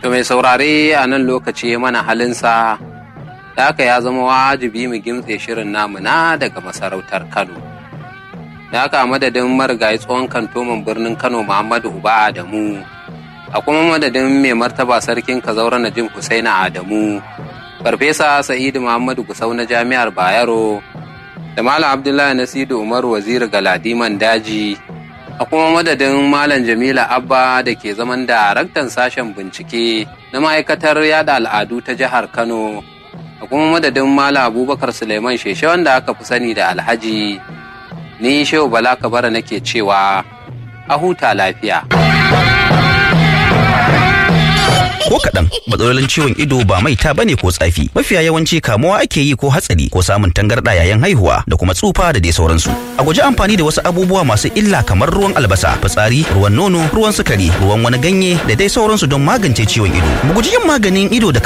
To mai saurare a nan lokaci mana halinsa, da haka ya zama wajibi mu gimtse shirin namu na daga masarautar Kano. Da haka a madadin marigayi tsohon kantoman birnin Kano Muhammadu Uba Adamu, a kuma madadin mai martaba sarkin Kazaura Najim Husaina Adamu, Farfesa Sa'idu Muhammadu Gusau na Jami'ar Bayero, da Malam Abdullahi Nasiru Umar Waziri Galadiman Daji, a kuma madadin Malam Jamila Abba da ke zaman daraktan sashen bincike na ma'aikatar yada al'adu ta jihar Kano, a kuma madadin Malam Abubakar Suleiman Sheshe wanda aka fi sani da Alhaji, ni Shehu Bala Kabara nake cewa a huta lafiya. ko kaɗan matsalolin ciwon ido ba maita bane ko tsafi mafiya yawanci kamuwa ake yi ko hatsari ko samun tangarɗa yayin haihuwa da kuma tsufa da dai sauransu a guji amfani da wasu abubuwa masu illa kamar ruwan albasa fitsari ruwan nono ruwan sukari ruwan wani ganye da dai sauransu don magance ciwon ido mu guji yin maganin ido da